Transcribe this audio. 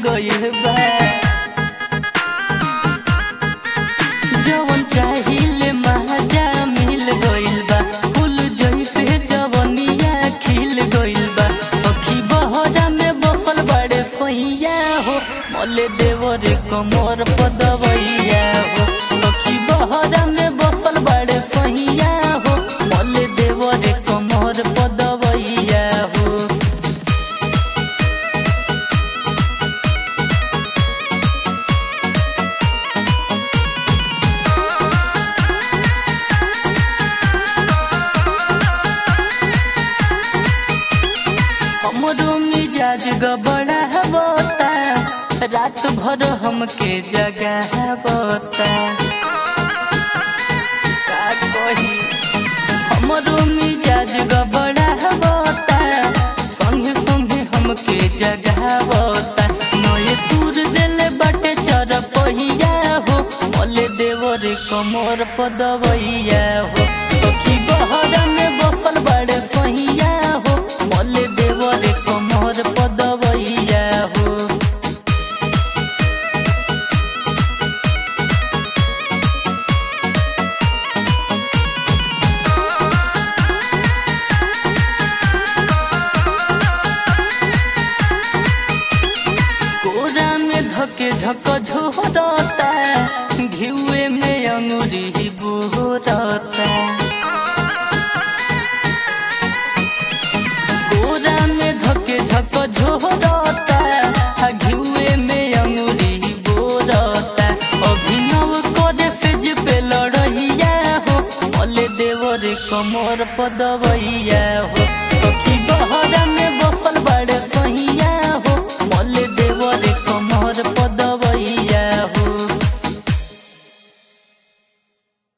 गइल बा जवन चाहिले महाजा मिल गइल बा फूल जइसे जवनिया खिल गइल बा सखी बहरा में बसल बड़े सैया हो मले देवर कमर पदवैया हो सखी बहरा में बसल बड़े सैया हो मले देवर कमर पदवैया हो हमरो मिजाज गबड़ा बता रात भर हमके जगह बता का कही हमरो मिजाज गबड़ा बता संगे संगे हमके जगह बता नए दूर देले बाटे चर पहिया हो मले देवर कमर पदवैया हो सखी बहरा में बसल बड़े सहिया हो मले देवर कमर पदवैया हो कोरा में धके झक झोरता घिउए में अंगुरी बोरता कोरा में धके झक झोरता घिउए में अंगुरी बोरता अभिनव करे से जे पे लड़ैया हो मले देवर कमर पदवैया हो